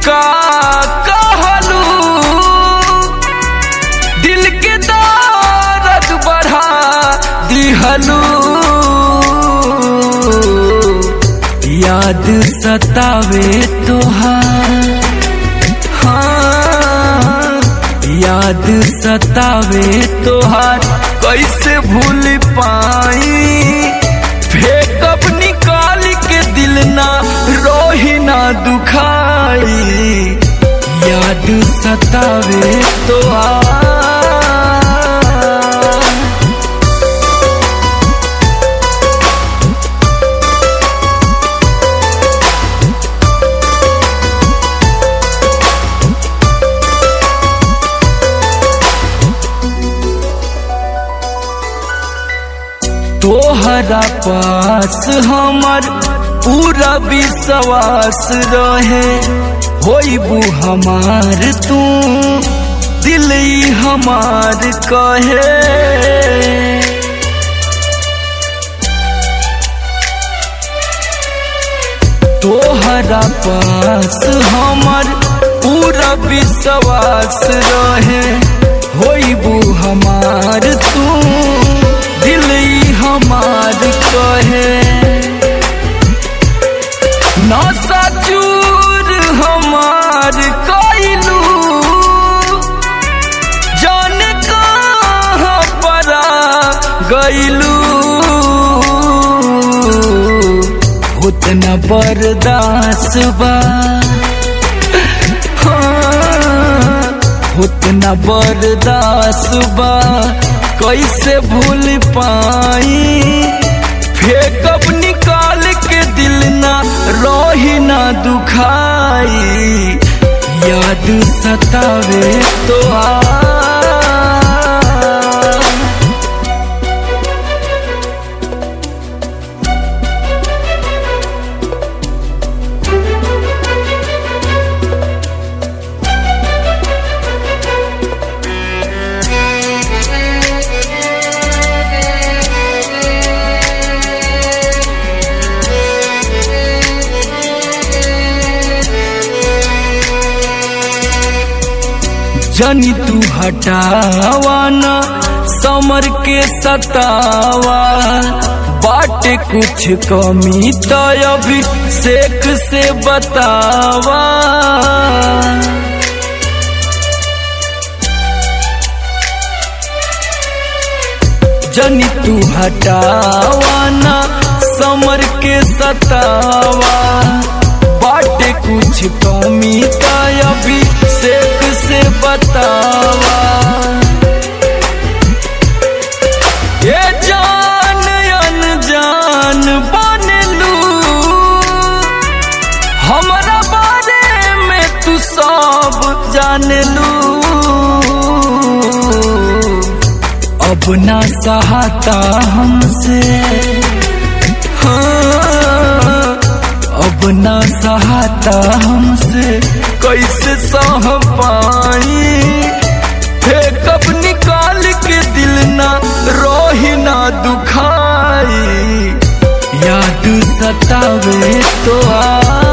का कहलू दिल के दर्द बढ़ा दिहलू याद सतावे तोहार हाँ याद सतावे तोहार कैसे भूल पाई फेकअप निकाल के दिल ना रोही ना दुखाई याद सतावे तोहार तोहरा पास हमर पूरा विश्वास रहे होइबू हमार तू दिल ही हमार कहे तोहरा पास हमर पूरा विश्वास रहे होइबू हमार तू दिल ही हमार कहे नशा चूर हमार कैलू जाने कहाँ परा गैलू उतना बर्दाश्त बा हाँ, उतना बर्दाश्त बा कैसे भूल पाई फेकअप निकाल के दिल ना रोही ना दुखाई याद सतावे तो आ जनी तू हटावा ना समर के सतावा बाटे कुछ कमी तो अभी सेक से बतावा जनी तू हटावा ना समर के सतावा बाटे कुछ कमी का अभी सेक से बतावा ये जान अनजान बनलू हमरा बारे में तू सब जानलू अब ना सहाता हमसे हाँ, अब ना सहाता हमसे कैसे सह पाई फेकअप निकाल के दिल ना रोही ना दुखाई याद सतावे तो आ